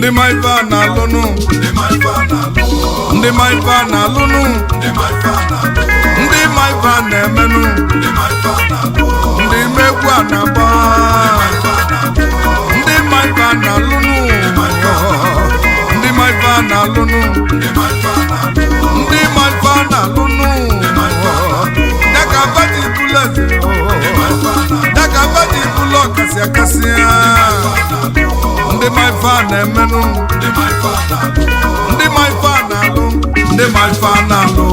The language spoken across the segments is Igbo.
ndị ma ife a na-alụnụ ndị ma ife a na-alụ ndị ma ife a na-alụnụ ndị ma ife a na-alụ ndị ma ife a na-emenụ ndị ma ife a na-alụ ndị megwu a na-agba ndị ma ife a na-alụnụ ndị ma ife a na-alụnụ ndị ma ife a na-alụ ndị ma ife a na-alụnụ dịka baji bulet dịka baji bulo kasị akasị ndị ma ife a na-emenụ ndị ma ife a na-alụ ndị ma ife a na-alụ ndị ma ife a na-alụ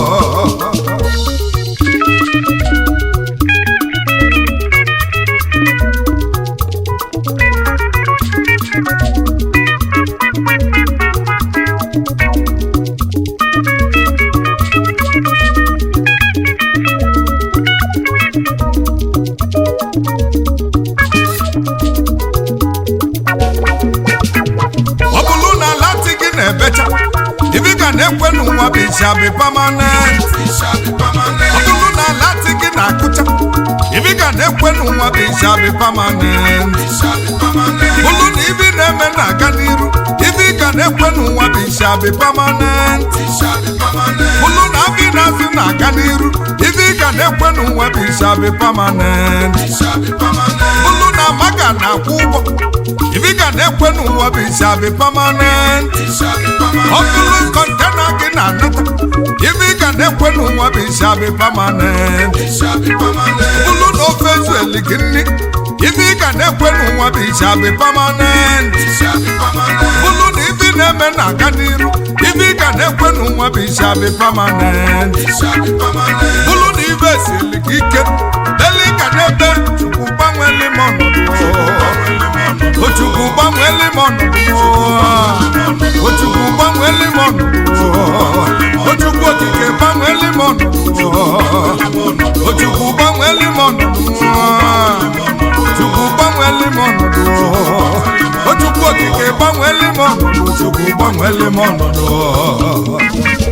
ọ bụrụ na lati gị na-ebecha ibi ga na-ekwe n'ụwa bụ ishabi pamanent Ishabi permanent. ọ bụrụ na lati gị na-akụcha ibi ga na-ekwe n'ụwa bụ ishabi pamanent Ishabi permanent. bụrụ na ibi na-eme na-aga n'iru ibi ga na-ekwe n'ụwa bụ ishabi pamanent Ishabi permanent. bụrụ na abi na-azụ na-aga n'iru ibi ga na-ekwe n'ụwa bụ ishabi pamanent Ishabi permanent. bụrụ na maga na-akwụ ụgwọ ibi ga na-ekwe n'ụwa bụ ishabi pamanent Ishabi permanent. ọ bụrụ kọntena gị na-anata ibe ị ga na-ekwe n'ụwa bụ ishabi pamanent Ishabi permanent. bụrụ na ofe ezueli gị nri ibe ị ga na-ekwe n'ụwa bụ ishabi pamanent Ishabi permanent. bụrụ na ibe ị na-eme na-aga n'iru ibe ị ga na-ekwe n'ụwa bụ ishabi pamanent Ishabi permanent. bụrụ na ibe esili gị ike ele ị ga na-ebe chukwu gbanweli m ọnọdụ ochukwu gbanweli m ọnọdụ ochukwu gbanweli m ọnọdụ ochukwu okike gbanweli m ọnọdụ ochukwu gbanweli m ọnọdụ chukwu gbanweli m ọnọdụ ochukwu okike gbanweli m ọnọdụ chukwu gbanweli m ọnọdụ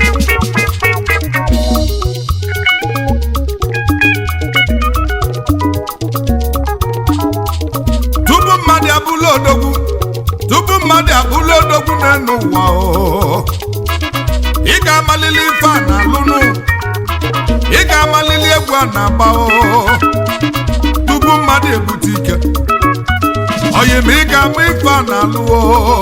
tupu mmadụ abụla odogwu tupu mmadụ abụla odogwu n'elu ụwa o ị ga-amalili ife a na-alụnụ ị ga-amalili egwu a na-agba o tupu mmadụ ebute ike oyi ma ị ga-ama ife a na-alụ o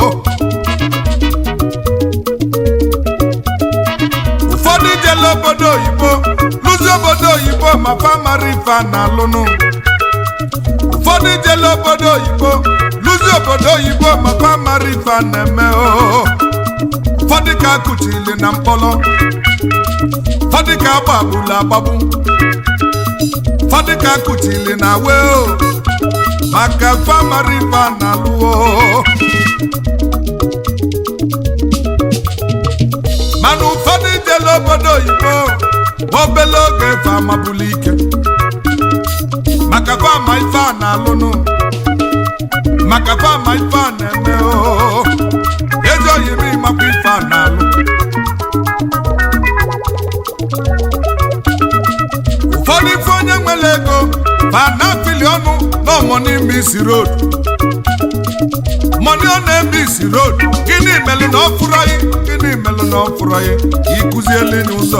ụfọdụ jela obodo oyibo lụzi obodo oyibo ma fa mara ife a na-alụnụ ụfọdụ jela obodo oyibo lụzi obodo oyibo maka mara ife a na-eme o ụfọdụ ka akụchili na mkpọrọ ụfọdụ ka agbagbulu agbagbu ụfọdụ ka akụchili na we o maka famara ife a na-alụ o mana ụfọdụ jela obodo oyibo ma obele oge efe amabulu ike maka fama ife a na-alụnụ maka fama ife a na-eme o ezi oyiri makwa ife a na-alụ ụfọdụ ife onye nwere ego fa na-afili ọnụ n'ọmọ n'ime isi road mọni ọ na-eme isi road gịnị melụ na ọ fụrụ anyị gịnị melụ na ọ fụrụ anyị ikụzieli n'ụzọ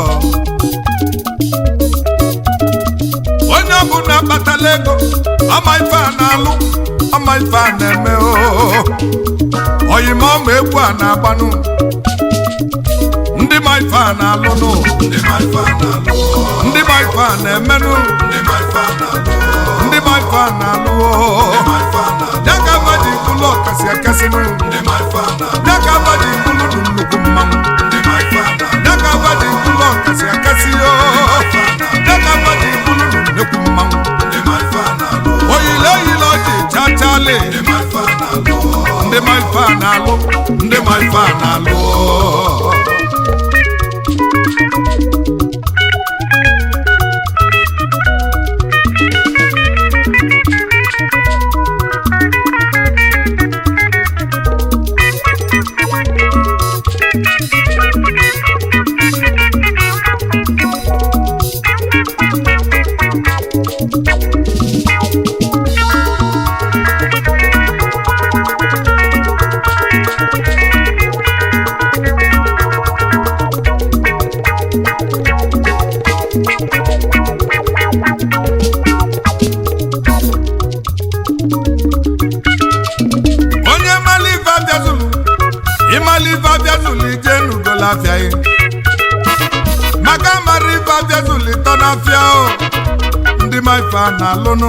onye ọbụla kpatala ego ama ife a na-alụ ama ife a na-eme oo oyima ọma egwu a na-agbanụ ndị ma ife a na-alụnụ Ndị ma ife a na-alụ. ndị ma ife a na-emenụ Ndị ma ife a na-alụ. ndị ma ife a na-alụ oo Ndị ma ife a na-alụ. ya ka mmadụ ikwulu ọkasị akasịnụ Ndị ma ife a na-alụ. ya ka mmadụ ikwulu dị nnukwu mmanwụ Ndị ma ife a na-alụ. ya ka mmadụ ikwulu ọkasị akasị yoo ya ka mmadụ ikwulu dị nnukwu mmanwụ Ndị ma ife a na-alụ. oyile oyile ọjị chachale Ndị ma ife a na-alụ. ndị ma ife a na-alụ ndị ma ife a na-alụ ịmala ife abịa zụlụ ije n'ugola afịa gị maka mara ife abịa zụlụ ịtọ n'afịa o ndị ma ife a na-alụnụ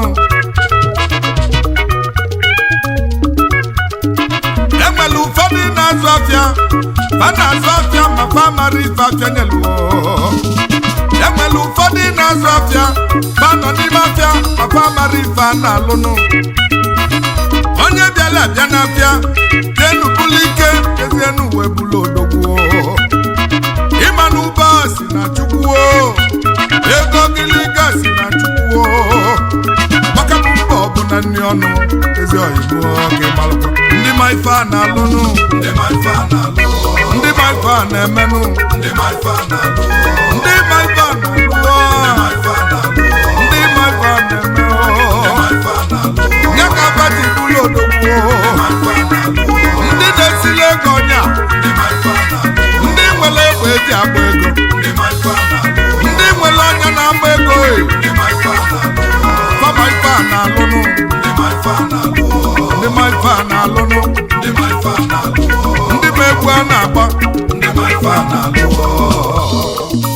enwere ụfọdụ na-azụ afịa fa na-azụ afịa ma fa mara ife afịa nyeluo enwere ụfọdụ na-azụ afịa fa nọ n'ime afịa ma fa mara ife a na-alụnụ onye bịara abịa n'afịa jenu bulu ike ezienu wee bulu odogwu ịma na ụba si na chukwuo ego gịlịga si na chukwuo maka m mba ọ bụ na nri ọnụ ezi oyibo ka ịmalụkwa ndị ma ife a na-alụnụ ndị ma ife a na-alụ ndị ma ife a na-emenụ ndị ma ife a na-alụ ndị ma ife a ndị na-alụ ma ife a na-alụ ndị ma ife a ndị na-eme ma ife a na-alụ nye ka bati bulu odogwu ndị ma ife a na-alụ ndị na-esili ego ọnya ndị ma ife a na-alụ ndị nwere egbe eji agba ego ndị ma ife a na-alụ ndị nwere ọnya na-agba ego e ndị ma ife a na-alụ fama ife a na-alụnụ ndị ma ife a na-alụ ndị ma ife a na-alụnụ ndị ma ife a na-alụ ndị ma egwu a na-agba ndị ma ife a na-alụ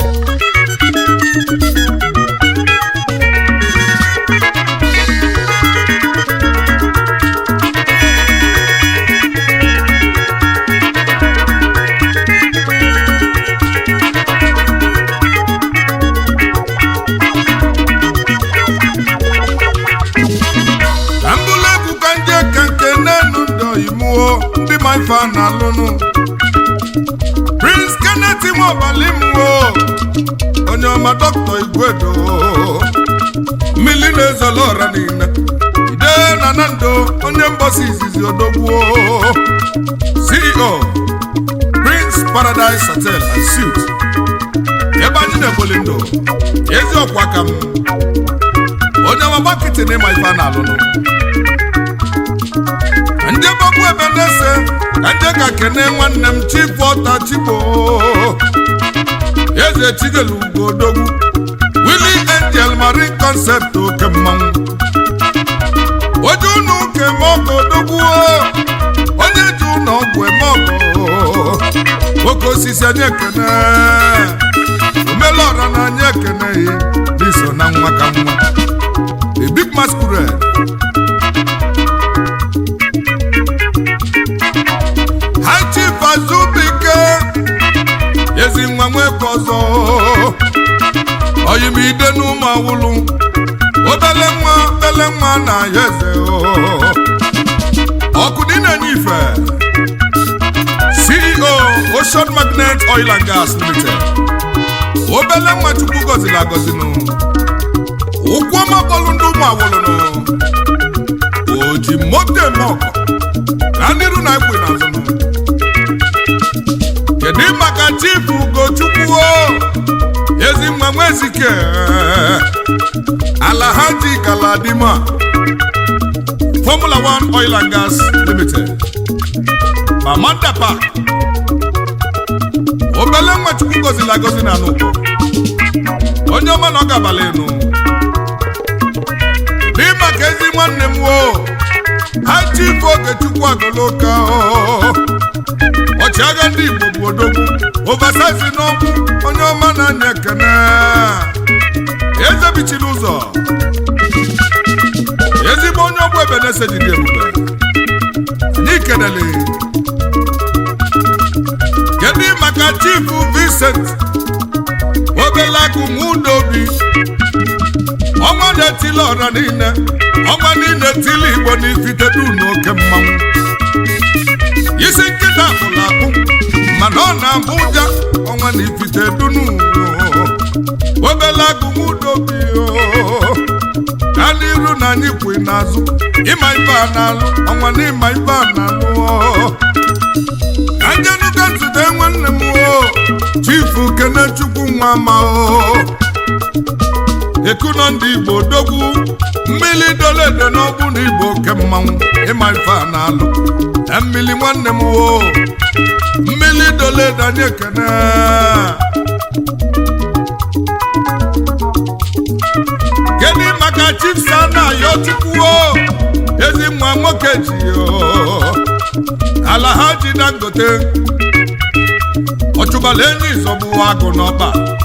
ka mbụlụ egwu ka nje ka nke n'enu ndị oyimuo ndị ma ife a na-alụnụ prince kenneth nwaọbali mwo onye ọma dọkịta igwedo mmiri na-ezolo ọra niile ide na nando onye mgbasa izizi odogwuo ceo prince paradise hotel and suit ebe anyị na-egboli ndụ ezi ọkwa ka m onye ọma gbakịtị na ịma ife a na-alụnụ ndị gbagbu ebe na-ese ka ndị ka kene nwanne m chifu ọta chigbo eze chigelu ugo odogwu willi angel marine concept oke mmanwụ oje ụnụ ụka eme ọgọ odogwu onye ji ụlọ ọgwụ eme ọgọ oke osisi anyị ekene omelọra na anyị ekeneghị n'iso na nwa ka nwa a big masquerade high chief azubike ezi nwa nweke ọzọ oyimide n'ụmụ awụlụ obele nwa obele nwa na ya eze ọkụ dị na-enye ife ceo ocean magnet oil and gas limited obele nwa chukwu gọziri agọzinụ ụkwụ ọma bọọlụ ndị ụmụ awụlụnụ o ji moto eme ọkọ na n'iru na ekwe n'azụnụ kedu maka chifu ugochukwu ezi nwa nwezike alahaji galadima formula 1 oil and gas limited mamanda park obele nwa chukwu gọziri agọzi na n'ụkọ onye ọma na ọ ga-abalị enu dị maka ezi nwanne m wo ha chifu ogechukwu agoloka ọchịagha ndị igbo bụ odogwu ovasaizi n'ọgbụ onye ọma na-anya ekene eze bichiri ụzọ ezigbo onye ọgbụ ebe na-ese jide ebube anyị kenele kedu maka chifu vincent obelakụ mudobi ọnwa na-etili ọra niile ọnwa niile etili igbo n'ifitedu n'oke mmanwụ isi nkịta pụrụ akpụ mana ọ na-abụ ụja ọnwa na ifite dunu obele agụmudobi ka n'iru na anyị kwe n'azụ ịma ibe a na-alụ ọnwa na ịma ibe a na-alụ anjenuka nzute nwanne m o chifu kenechukwu nwa ma o ekuno ndị igbo dogwu mmiri doledo n'ọgbụ na igbo oke mmanwụ ịma ife a na-alụ na mmiri nwanne m wo mmiri doledo anyị ekene kedu maka chifsa na ayọ chukwu o ezi nwa nwoke ji o alahaji dangote ọchụbala enyi ịzọgbu agụ n'ọkpa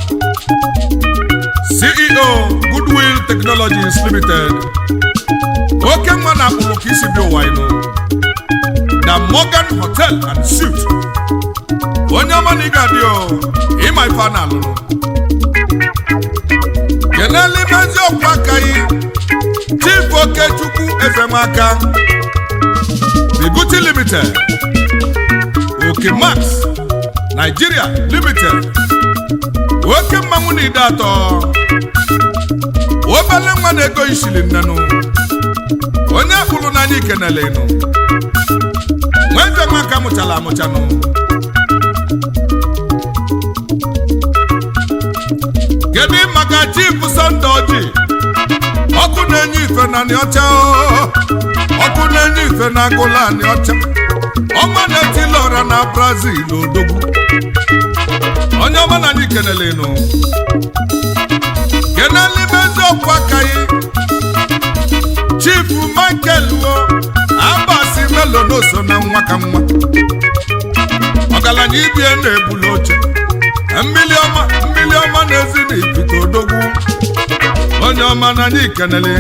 ceo goodwill technologies limited oke nwa na akpụrụ ka isi bi ụwa ịnụ na morgan hotel and suit onye ọma na ị ga-adị o ịma ife a na-alụrụ kenele ime eziokwu akaghị chief okechukwu ezemaka Bibuti Limited, Oke Max, Nigeria Limited, Oke mmanwụ na ide atọ, obele nwa na-ego ishili nnenụ, onye akpụrụ n'anya ikenele ịnụ, nweze maka mụchala amụchanụ. Kedu maka Chief Sunday Oji, ọkụ na-enye ife na nị ọcha o. ọkụ na-enye ife na agụla anị ọcha ọma na-etili ọra na brazil odogwu onye ọma na anyị kenele nụ kenele ime eziokwu akaghị chief michael wo abasi melo n'oso na nwa ka nwa ọgaranya ibie na-ebuli oche mmili ọma mmili ọma na-ezi na ikuku odogwu onye ọma na anyị kenele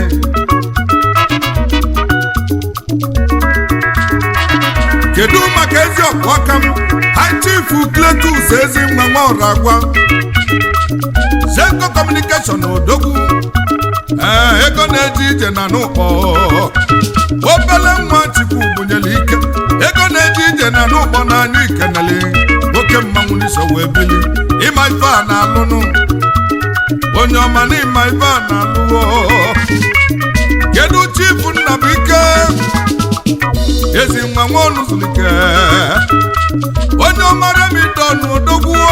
kedu maka ezi ọkụ aka m ha chifu kletus ezi nwa nwa ọrụ agwa zenko kọmunikeshọn odogwu ee ego na-eje ije na n'ụkpọ obele nwa chukwu bunyere ike ego na-eje ije na n'ụkpọ n'anya ikenele oke mmanwụ n'iso wee bili ịma ife a na-alụnụ onye ọma na ịma ife a na-alụwo kedu chifu nnabụike ezi nwa nwa ọnụzulike onye ọmara m idọnụ odogwuo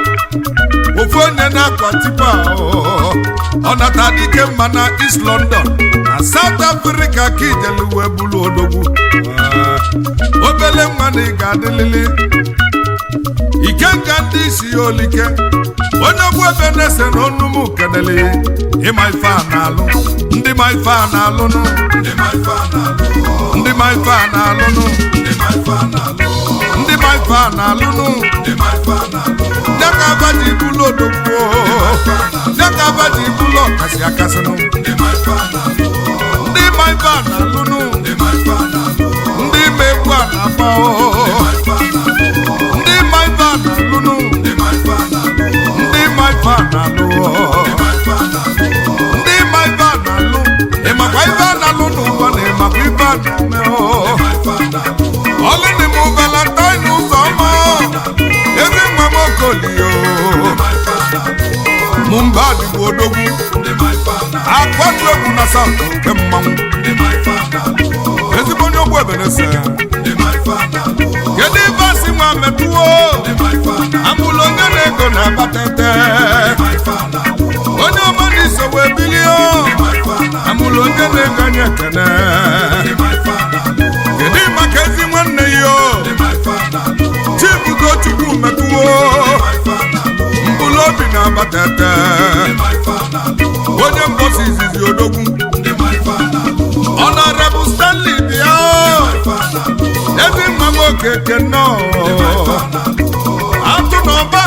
ofu onye na-akwa tipa ọ nata dike mma na East London na South Africa ka ijelu wee bụrụ odogwu obele nwa na ị ga-adịlịlị ike nka ndị isi ya olike onye ọgwụ ebe na-ese na onumu kenele ịma ife a na-alụ ndị ma ife a na-alụnụ Ndị ma ife a na-alụ. ndị ma ife a na-alụnụ Ndị ma ife a na-alụ. ndị ma ife a na-alụnụ Ndị ma ife a na-alụ. ya ka aba ji bụlụ odogwu ya ka aba ji bụlụ ọkasị akasịnụ Ndị ma ife a na-alụ. ndị ma ife a na-alụnụ Ndị ma ife a na-alụ. ndị ma egwu a na-agba Ndị ma ife a na-alụ. ndị ma ife a na-alụnụ Ndị ma ife a na-alụ. ndị ma ife a na-alụ Ndị ma ife a na-alụ. ndị ma ife a na-alụ ịmakwa ife a na-alụ n'ụwa na ịmakwa ife a na-eme o Ndị ma ife a na-alụ. ọlụnị m valentine ụzọ ọma ezi nwa m okolio Ndị ma ife a na-alụ. mụ mba dịbụ odogwu Ndị ma ife a na-alụ. akwatu egwu na saụt nke mmanwụ Ndị ma ife a na-alụ. ezigbo onye ogbu ebenese Ndị ma ife a na-alụ. kedu ife asị nwa metụwo Ndị ma ife a na-alụ. amụlụ onye na-ego na-abatete Ndị ma ife a na-alụ. onye ọma na iso wee bilie Ndị ma ife a na-alụ. amụlụ onye na-ego anya ekene Ndị ma ife a na-alụ. kedu maka ezi nwanne ya o Ndị ma ife a na-alụ. chibugo chukwu metụwo Ndị ma ife a na-alụ. mkpụrụ obi na-abatete Ndị ma ife a na-alụ. onye mbosi izizi odogwu Ndị ma ife a na-alụ. ọnọrebụ stanley bịa Ife a na-alụ. ezi nwa m okeke nnọọ atụ na ọba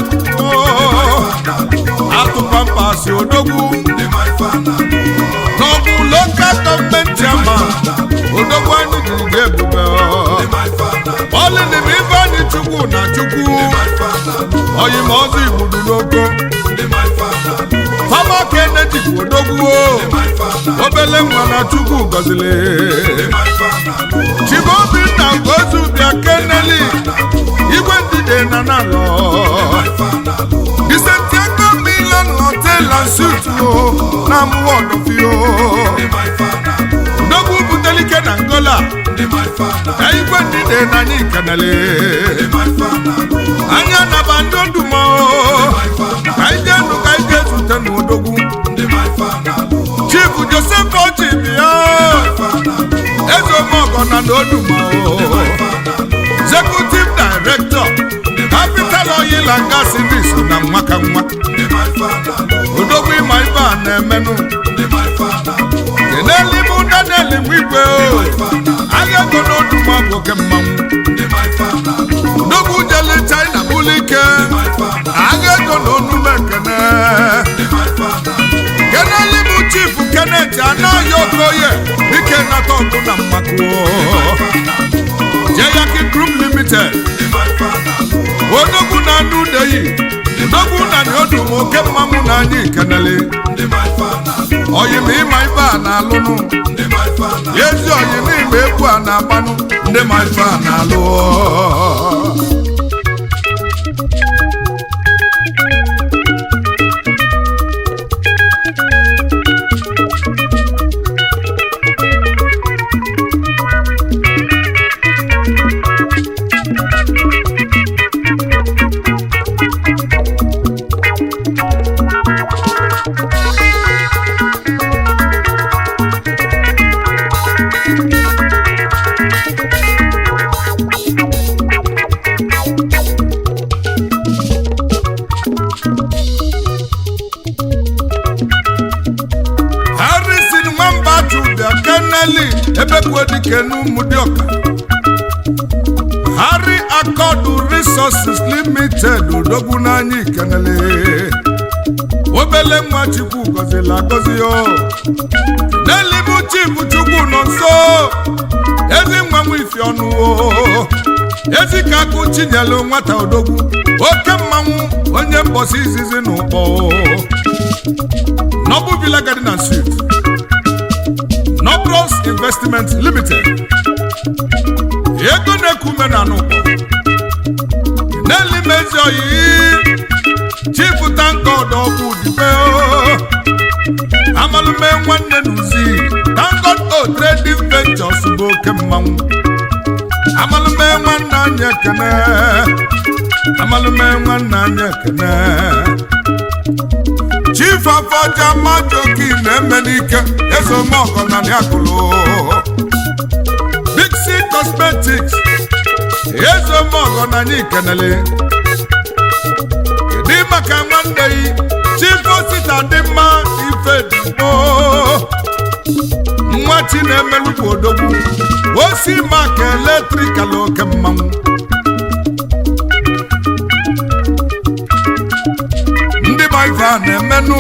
atụ pampasị odogwu Ndị ma ife a na-alụ. n'ọbụ lokal gọọmenti ama odogwu anyị jiri ga ebube Ndị ma ife a na-alụ. ọlịnịm ife anyị chukwu na chukwu Ndị ma ife a na-alụ. oyi ma ọzọ igbudu n'oko Ndị ma ife a na-alụ. fama keneji bụ odogwu Ndị ma ife a na-alụ. obele nwa na chukwu gọzili Ndị ma ife a na-alụ. chibobinna ngozi bịa keneli igwe ndide na nalọ Ife a na-alụ. disentiego milan hotel and suit o na amụwa ọdọfio Ndị ma ife a na-alụ. ndogwu butelike na ngola Ndị ma ife a na-alụ. ka igwe ndide na anyị kenele Ndị ma ife a na-alụ. anya naba ndị odumo Ndị ma ife a na-alụ. ka ije nụ ka ije zute n'odogwu Ndị ma ife a na-alụ. chief joseph ochi bịa Ife a na-alụ. eze omeọgọ na n'odumo Ife a na-alụ. executive director capital oil and gas service na nwa ka nwa Ndị ma ife a na-alụ. odogwu ịma ibe a na-emenụ Ndị ma ife a na-alụ. kenelu ibu daniel nwigwe o Ife a na-alụ. agha ego n'odumo bụ oke mmanwụ Ndị ma ife ike my father, agha ego na onume ekene my father, keneli bụ chief kenet anaghị okoye ike nata ọgụ na mmakụ jeyaki group limited my father, odogwu na anụ udeyi odogwu na nyodu oke mmanwụ na anyị kenele my father, oyim ịma ibe a na-alụnụ my father, ezi oyim ịma egwu a na-agbanụ ndị ma ife a na-alụ harrison nwamba juda keneli ebekwuo dike n'ụmụdịọka harry akọdụ resources limited odogwu n'anya ikenele obele nwa chukwu gọzila agọzi yo n'elibu chifu chukwu nọ nso ezi nwa nwa ifi ọnụ o ezi ka akụ chinyelu nwata odogwu oke mmanwụ onye mbọsi izizi na ụkpọ Noble Villa Garden and Suite. Nobros Investment Limited. Ego na-ekume na n'ụkpọ. N'eli mezi oyi. Chief Tankod ọkụ dibe Amalume nwanne n'uzi. Tankod O Trading Ventures bụ oke mmanwụ. Amalume nwanne anyị ekene. Amalume nwanne anyị ekene. chief afọja majoki na-eme n'ike ezomọgọ na akụlụ bixi cosmetics ezomọgọ na anyị kenele dị maka nwanne yi chief osita dị mma ife digbo nwa chi na-emelukwu odogwu osi maka eletrikal oke mmanwụ ndị ma ife a na-emenụ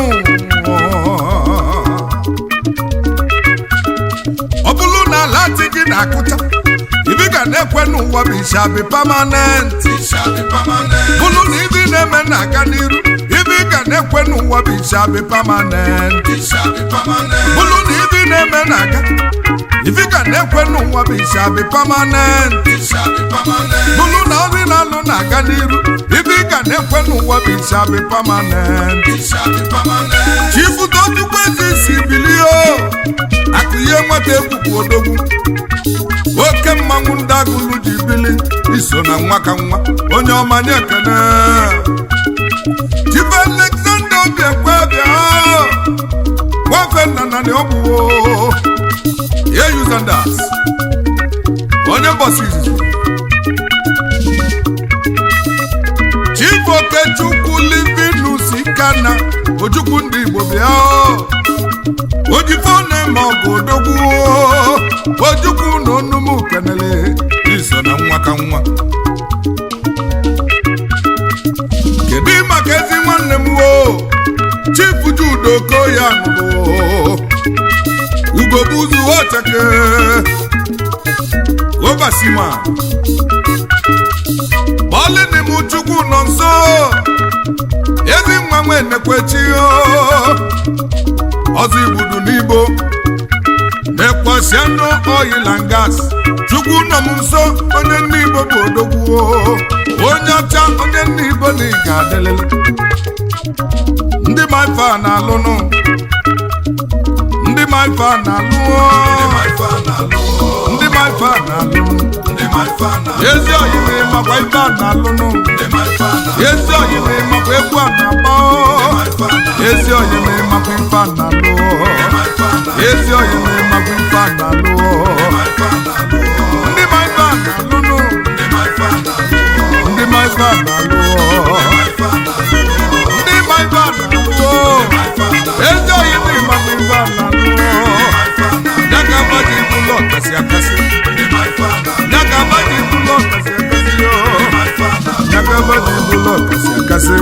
ọ bụrụ na ala dị gị na-akụcha ibi ga na-ekwe n'ụwa bụ ishabi pamanent it shall be permanent, bụrụ na ibi na-eme na-aga n'iru ibi ga na-ekwe n'ụwa bụ ishabi pamanent it shall be permanent, bụrụ na ibi na-eme na-aga ibi ga na-ekwe n'ụwa bụ ishabi pamanent it shall be permanent, bụrụ na ọrụ na-alụ na-aga n'iru ibi ga na-ekwe n'ụwa bụ ishabi pamanent it shall be permanent, chifutochukwu ezi si bilie o akụ ihe nwata egwu bụ odogwu oke mmanwụ ndị agụlụ ji bili iso na nwa ka nwa onye ọma nye ekene chifu alexander obiekwe bịa nwafe nna na ọ bụ yeyuzandas onye mbọsi izizi chief okechukwu livinus ikana ojukwu ndị igbo bịa o. ojifo na-eme ọgụ odogwu o. ojukwu na onumu kenele iso na nwa ka nwa kedu maka ezi nwanne m o chief judo koya nụrụ ugobuzu ocheke obasima bọọlịnị m chukwu nọ nso ezi nwa nwe nekwechi ọzọ igbudu n'igbo na-ekwesị anụ oil and gas chukwu nọ m nso onye nne igbo bụ odogwu onye ọcha onye nne igbo na ị ga-adịlịlị ndị ma ife a na-alụnụ ndị ma ife a na-alụ my father, Lord, ndị ma ife a na-alụnụ my father, ezi oyime makwa ife a na-alụnụ my father, ezi oyime makwa egwu a na-agba my father, ezi oyime makwa ife a na-alụ my father, ezi oyime makwa ife a na-alụ my father, ndị ma ife a na-alụnụ my father, ndị ma ife a na-alụ my father, ndị ma ife a na-alụ my father, ezi oyime makwa ife a na-alụ my father, ya ka mmadụ ibu ụlọ kasị akasị my father, ya ka mmadụ ibu ụlọ kasị akasị yo my father, ya ka mmadụ ibu ụlọ kasị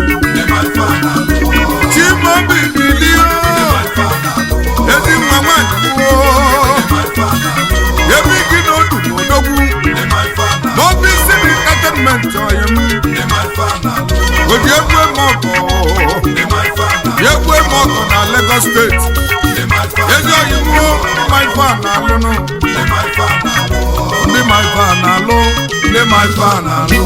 chimobi bilie ezi nwa nwanyị gboo ebe gị na odu odogwu n'obi isi m entertainment ọyị m oji egwu eme ọgọ egwu eme ọgọ na Lagos steeti ezi ọyị m my fan na-alụnụ ndị my fan na-alụ ndị my fan na-alụ